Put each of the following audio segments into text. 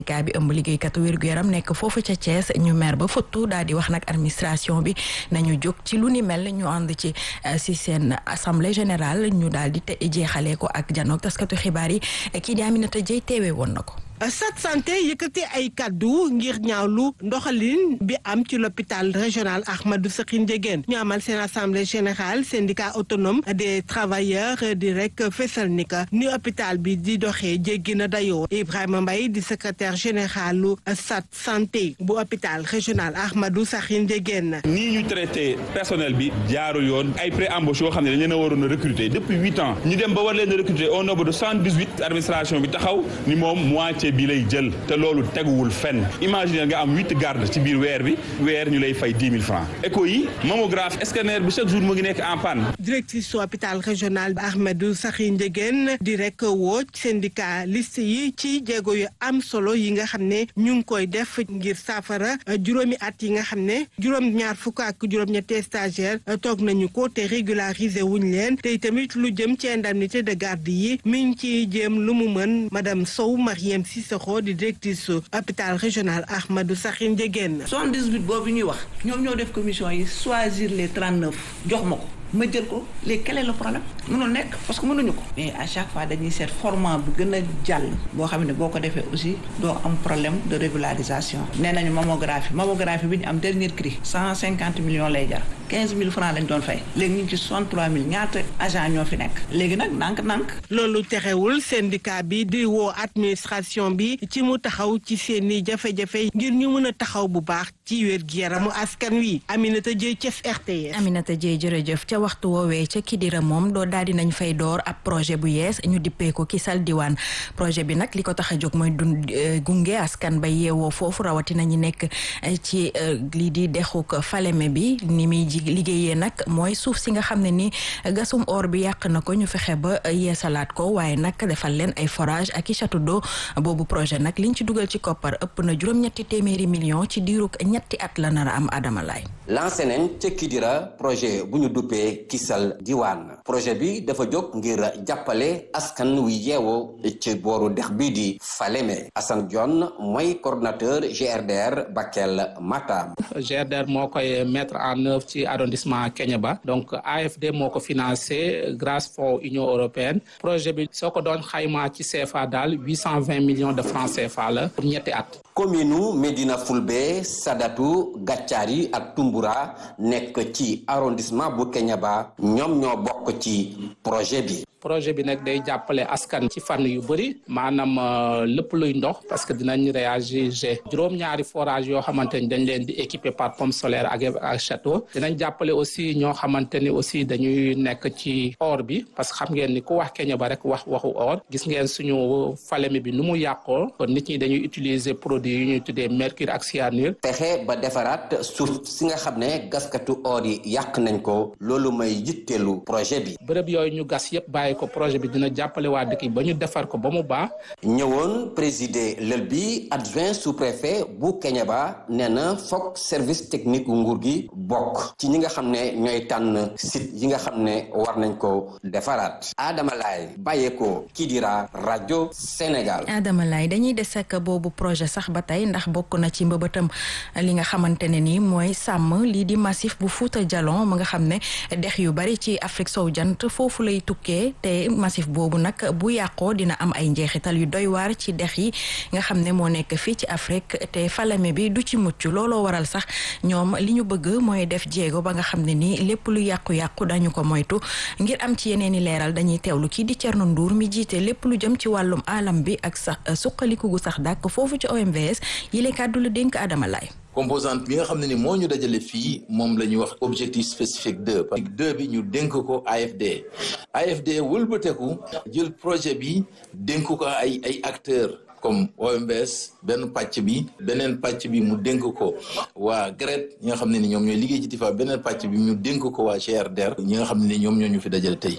gaa bi ëmb liggéeykatu wér-gu-yaram nekk foofu ca Thiès ñu mer ba futtu daal di wax nag administration bi nañu jóg ci lu ni mel ñu ànd ci si seen assemblée générale ñu daal di te jeexalee ko ak janoog taskatu xibaar yi kii di Aminata Dieye teewee woon na ko. sat santé yëkkati ay kaddu ngir ñaawlu ndoxalin bi am ci l'hôpital régional Ahmadou Sakhir Ndiéguène ñu amal seen assemblée générale syndicat autonome des travailleurs di rek fesal ni ka ni hôpital bi di doxee jéggi na dayoo Ibrahima Mbaye di secrétaire généralu sat santé bu hôpital régional Ahmadou Sakhir Ndiéguène nii ñu traité personnel bi jaaru yoon ay pré-embauche yoo xam ne dañ leen a waroon a recruter depuis huit ans ñu dem ba war leen a recruter au nombre de cent dix huit administration bi taxaw ni moom moitié bi lay jël te loolu teguwul fenn imaginer nga am huit garde ci biir weer bi weer ñu lay fay dix mille francs écho yi mammographie scanner bi chaque jour mu ngi nekk en panne directrice su hôpital régional Ahmadou Sakhir Ndiéguène di rek woo syndicaliste yi ci jéego yu am solo yi nga xam ne ñu ngi koy def ngir saafara juróomi at yi nga xam ne juróom ñaar fukk ak juróom-ñetti stagiaire toog nañu ko te régulariser wuñ leen te tamit lu jëm ci indemnité de garde yi mi ngi ci jéem lu mu mën madame Sow Mariam Cissokho di directrice su hôpital régional Ahmadou Sakhir Ndiéguène. 78 boobu ñuy wax ñoom ñoo def commission yi choisir les 39 jox ma ko. ma jël ko léegi quel est le problème mënul nekk parce que mënuñu ko mais à chaque fois dañuy seet format bu gën a jàll boo xam ne boo ko defee aussi doo am problème de régularisation nee nañu mammographie mammographie bi ñu am dernier cri cent cinquante millions lay jar quinze mille francs lañ doon fay léegi ñu ngi ci soixante trois mille ñaata agent ñoo fi nekk léegi nag nànk-nànk loolu terewul syndicat bi di woo administration bi ci mu taxaw ci seeni jafe-jafe ngir ñu mën a taxaw bu baax ci wér gi yaramu askan wi Aminata Dieye Thiès RTS Aminata Dieye jërëjëf ca waxtu woowee ca Kidira moom doo daal di nañ fay door ab projet bu yees ñu dippee ko Kisal Diwaan projet bi nag li ko tax a jóg mooy dund gunge askan ba yeewoo foofu rawatina ñi nekk ci lii di dexuk Falémé bi ni muy ji liggéeyee nag mooy suuf si nga xam ne ni gasum or bi yàq na ko ñu fexe ba yeesalaat ko waaye nag defal leen ay forage ak i château d'eau boobu projet nag liñ ci dugal ci koppar ëpp na juróom-ñetti téeméeri million ci diirug ñetti at la nar a am Adama Laay lancé nañ ca Kidira projet bu ñu duppee Kisal Diwaan projet bi dafa jóg ngir jàppale askan wi yeewoo ci booru dex bii di Falémé Assane Dione mooy coordonnateur GRDR Bakel Matam GRDR moo koy mettre en œuvre ci arrondissement Kéniéba donc AFD moo ko financé grâce fonds Union européenne projet bi soo ko doon xaymaa ci CFA daal huit cent vingt millions de francs CFA la pour ñetti at. commune Médina Fulbe Sadatu Gàccaari ak Tumbura nekk ci arrondissement bu Kéniéba ñoom ñoo bokk ci projet bi. projet bi nag day jàppale askan ci fànn yu bëri maanaam lépp luy ndox parce que dinañ réagir juróom-ñaari forage yoo xamante ni dañ leen di équiper par pompe solaire ak ak château dinañ jàppale aussi ñoo xamante ni aussi dañuy nekk ci or bi parce que xam ngeen ni ku wax Kéniéba rek wax waxu or gis ngeen suñu Falémé bi nu mu yàqoo kon nit ñi dañuy utiliser produit yu ñuy tuddee mercure ak cyanure. pexe ba defaraat suuf si nga xam ne gaskatu or yi yàq nañ ko loolu may yitteelu projet bi. bërëb yooyu ñu gas yëpp bàyyi ko projet bi dina jàppale waa dëkk yi ba ñu defar ko ba mu baax. ñëwoon présider lël bi adjoint sous-préfet bu Kéniéba nee na foog service technique nguur gi bokk ci ñi nga xam ne ñooy tànn site yi nga xam ne war nañ ko defaraat Adama Laye bàyyeekoo Kidira rajo Sénégal. Adama Laye dañuy des ak boobu projet sax ba tey ndax bokk na ci mbëbëtam li nga xamante ne nii mooy sàmm lii di massif bu Fouta Djallon mu nga xam ne dex yu bari ci Afrique sow jant foofu lay tukkee te massif boobu nag bu yàqoo dina am ay njeexital yu doy waar ci dex yi nga xam ne moo nekk fii ci Afrique te Falémé bi du ci mucc looloo waral sax ñoom li ñu bëgg mooy def jéego ba nga xam ne nii lépp lu yàqu-yàqu dañu ko moytu ngir am ci yeneen i leeral dañuy teewlu kii di Thierno Ndour mi jiite lépp lu jëm ci wàllum alam bi ak sax suqaliku gu sax dàkk foofu ci OMVS yile kàddu la dénk Adama Laye composante bi nga xam ne ni moo ñu dajale fii moom la ñuy wax objectif spécifique deux parce que deux bi ñu dénk ko AFD AFD wëlbateku jël projet bi dénk ko ay ay acteurs comme OMVS benn pàcc bi beneen pàcc bi mu dénk ko waa GRET ñi nga xam ne ni ñoom ñooy liggéey ci TIFA beneen pàcc bi ñu dénk ko waa GRDR ñi nga xam ne ni ñoom ñoo ñu fi dajale tey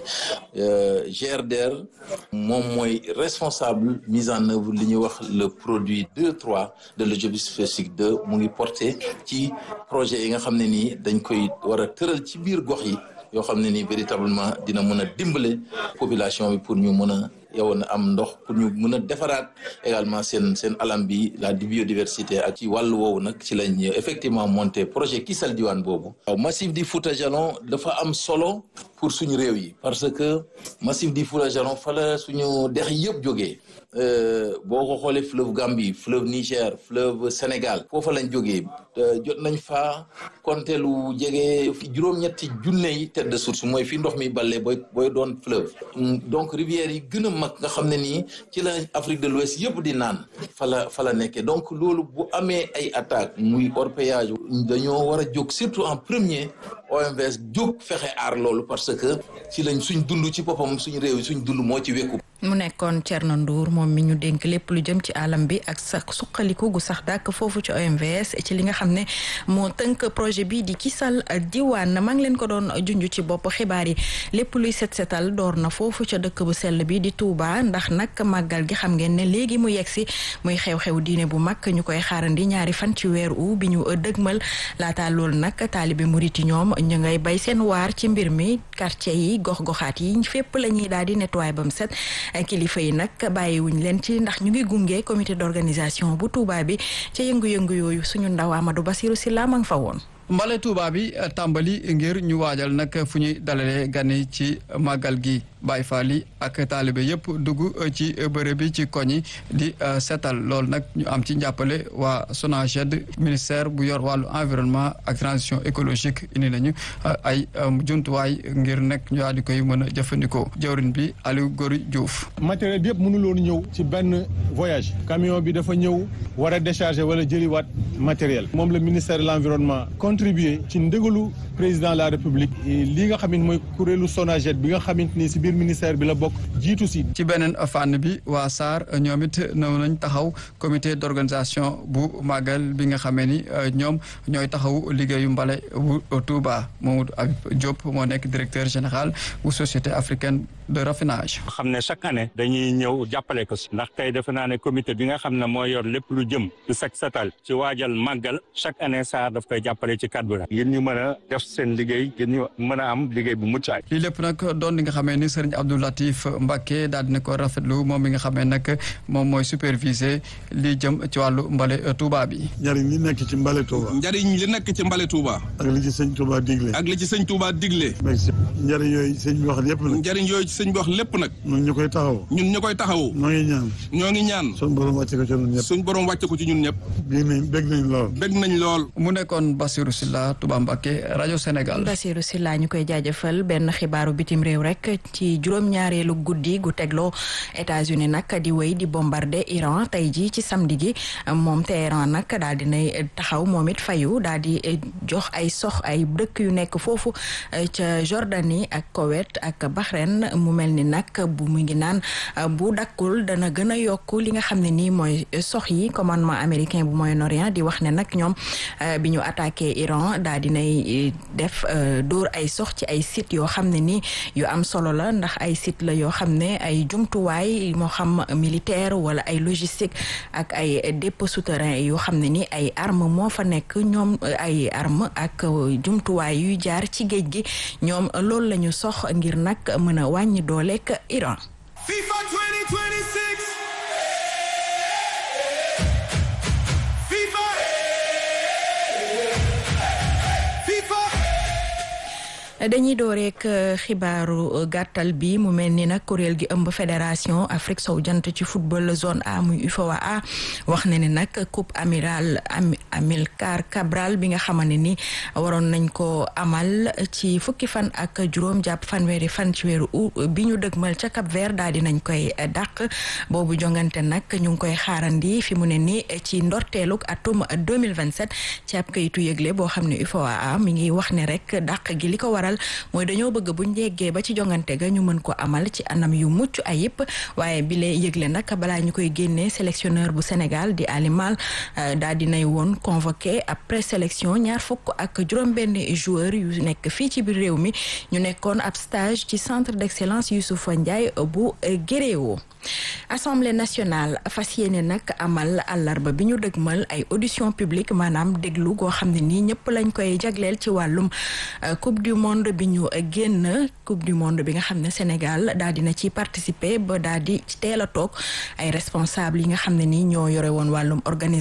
GRDR moom mooy responsable mise en œuvre li ñuy wax le produit 2 3 de l'objectif spécifique 2 mu ngi porté ci projet yi nga xam ne nii dañ koy war a tëral ci biir gox yi yoo xam ne nii véritablement dina mën a dimbale population bi pour ñu mën a yow na am ndox pour ñu mën a defaraat également seen seen alam bi la biodiversité ak ci wàllu woowu nag ci lañ effectivement monté projet Kisal Diwane boobu waaw massif di Fouta Jalon dafa am solo pour suñu réew yi parce que massif di Fouta Jalon fa la suñu dex yëpp jógee boo ko xoolee fleuve Gambie fleuve Niger fleuve Sénégal foofa lañ jógee jot nañ fa compter lu jege juróom-ñetti junne yi tête de source mooy fi ndox mi balle booy booy doon fleuve donc rivières yi gën a mag nga xam ne nii ci la Afrique de l'Ouest yëpp di naan fa la fa la nekkee donc loolu bu amee ay attaques muy orpaillage dañoo war a jóg surtout en premier OMVS jóg fexe aar loolu parce que ci lañ suñ dund ci boppam suñ réew yi suñ dund moo ci wékku mu nekkoon Thierno Ndour moom mi ñu dénk lépp lu jëm ci alam bi ak sa suqaliku gu sax dàkk foofu ci OMVS ci li nga xam ne moo tënk projet bi di Kisal Diwane maa ngi leen ko doon junj ci bopp xibaar yi lépp luy set setal door na foofu ca dëkk bu sell bi di Touba ndax nag màggal gi xam ngeen ne léegi mu yegg si muy xew-xew diine bu mag ñu koy xaarandi ñaari fan ci weer u bi ñu dëgmal laata loolu nag taalibe murit yi ñoom ñu ngay bay seen waar ci mbir mi quartier yi gox-goxaat yi fépp la ñuy daal di nettoyer ba mu set kilifa yi nag bàyyiwuñ leen ci ndax ñu ngi gunge comité d'organisation bu Touba bi ca yëngu-yëngu yooyu suñu ndaw Amadou Bassirou Sylla ma nga fa woon. mbale Touba bi tàmbali ngir ñu waajal nag fu ñuy dalalee gan yi ci màggal gi Baay Faal yi ak taalibe yëpp dugg ci bërëb bi ci koñ yi di setal loolu nag ñu am ci njàppale waa SONAGED ministère bu yor wàllu environnement ak transition écologique indi nañu ay jumtuwaay ngir nekk ñu daal di koy mën a jëfandikoo jawrin bi Aliou Gori Diouf. matériel bi yëpp mënuloon ñëw ci benn voyage camion bi dafa ñëw war a décharger wala jëliwaat matériel moom la ministère de l'environnement contribuer ci ndégalu président de la république li nga xamante mooy kuréelu SONAGED bi nga xamante ni si biir ministère bi la bokk jiitu si. ci beneen fànn bi waa SAR ñoom it ñëw nañ taxaw comité d'organisation bu màggal bi nga xamee ni ñoom ñooy taxaw liggéeyu mbale bu Touba Mamadou Habib Diop moo nekk directeur général bu société africaine de raffinage. xam ne chaque année dañuy ñëw jàppale ko si ndax tey defe naa ne comité bi nga xam ne moo yor lépp lu jëm ci set setal ci waajal màggal chaque année SAR daf koy jàppale ci cadre la ngir ñu mën a def seen liggéey ngir ñu mën a am liggéey bu mucc ayib. lii lépp nag doon li nga xamee ni Serigne Abdou Latif Mbacké daal dina ko rafetlu moom mi nga xamee nag moom mooy superviser li jëm ci wàllu mbale Touba bi. njariñ li nekk ci mbale Touba. njariñ li nekk ci mbale Touba. ak li ci sëñ Touba digle. ak li ci sëñ Touba digle. njariñ yooyu sëñ bi wax lépp nag. njariñ yooyu sëñ bi wax lépp nag. ñun ñu koy taxaw. ñun ñu koy taxaw. ñoo ngi ñaan. ñoo ngi ñaan. suñ borom wàcce ko ci ñun ñëpp. suñ borom wàcce ko ci ñun ñëpp. bég nañ bég nañ lool. bég nañ lool. mu nekkoon Bassirou Sylla Touba Mbacké rajo Sénégal. Bassirou Sylla ñu koy jaajëfal benn xibaaru bitim réew rek ci juróom-ñaareelu guddi gu tegloo États-Unis nag di wéy di bombarder Iran tey jii ci samedi gi moom Téhéran nag daal di nay taxaw moom it fayu daal di jox ay sox ay dëkk yu nekk foofu ca Jordanie ak Koweït ak Bahreïn mu mel ni nag bu mu ngi naan bu dakkul dana gën a yokk li nga xam ne nii mooy sox yi commandement américain bu Moyen-Orient di wax ne nag ñoom bi ñu attaqué Iran daal di nay def dóor ay sox ci ay sites yoo xam ne nii yu am solo la ndax ay site la yoo xam ne ay jumtuwaay moo xam militaire wala ay logistique ak ay dépôt souterrain yoo xam ne ni ay arme moo fa nekk ñoom ay arme ak jumtuwaay yuy jaar ci géej gi ñoom loolu la ñu sox ngir nag mën a wàññi dooleek Iran. FIFA 2026. FIFA. FIFA. dañuy door rek xibaaru gàttal bi mu mel ni nag kuréel gi ëmb fédération Afrique sow jant ci football zone A muy UFOA wax na ne nag coupe amiral Amilcar Cabral bi nga xamante ni waroon nañ ko amal ci fukki fan ak juróom jàpp fanweeri fan ci weeru août bi ñu dëgmal ca Cap Vert daal di nañ koy dàq boobu jongante nag ñu ngi koy xaarandi fi mu ne ni ci ndorteeluk atum 2027 ci ab kayitu yëgle boo xam ne UFOA mi ngi wax ne rek dàq gi li ko waral mooy dañoo bëgg buñ yeggee ba ci jongante ga ñu mën ko amal ci anam yu mucc ayib waaye bi lay yëgle nag balaa ñu koy génnee sélectionneur bu Sénégal di Ali Mal daal di nay woon convoqué après sélection ñaar fukk ak juróom-benn joueur yu nekk fii ci biir réew mi ñu nekkoon ab stage ci centre d'excellence Youssoufa Ndiaye bu Guéréo Assemblée nationale fas yéene nag amal àllarba bi ñu dëgmal ay audition publique maanaam déglu goo xam ne nii ñëpp lañ koy jagleel ci wàllum coupe du monde monde bi ñu génn coupe du monde bi nga xam ne Sénégal daal dina ci participer ba daal di teel a toog ay responsable yi nga xam ne ni ñoo yore woon wàllum organisation